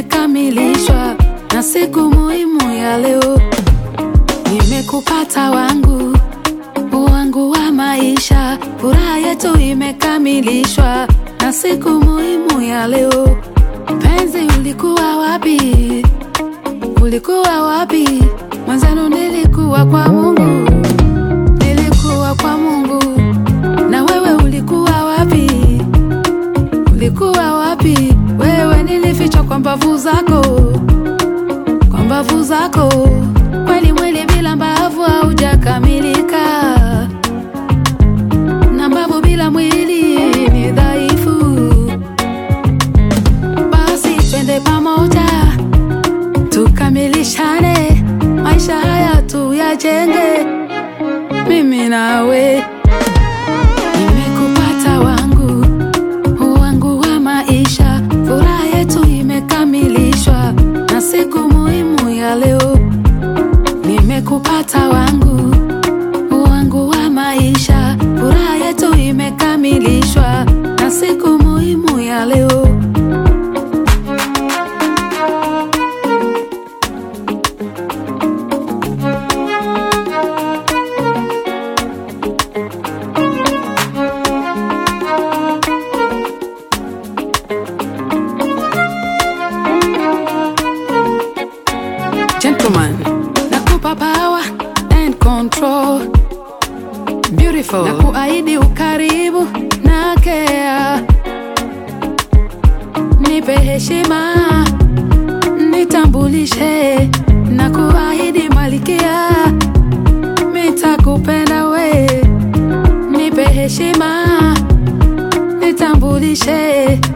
imekamilishwa na siku muhimu ya leo. Nimekupata wangu wangu wa maisha, furaha yetu imekamilishwa na siku muhimu ya leo. Penzi, ulikuwa wapi? Ulikuwa wapi? Mwanzano nilikuwa kwa Mungu, nilikuwa kwa Mungu. Na wewe ulikuwa wapi? Ulikuwa wapi? Wewe nilifichwa kwa mbavu zako, kwa mbavu zako. Kweli mwili bila mbavu haujakamilika, na mbavu bila mwili ni dhaifu. Basi twende pamoja tukamilishane, maisha haya tuyajenge, mimi nawe. Nimekupata wangu wangu wa maisha, furaha yetu imekamilishwa na siku muhimu ya leo. Nimekupata wangu wangu wa maisha, furaha yetu imekamilishwa na siku muhimu ya leo. Gentleman, nakupa power and control. Beautiful. Na kuahidi ukaribu na care. Nipe heshima, nitambulishe na kuahidi malikia, nitakupenda we. Nipe heshima, nitambulishe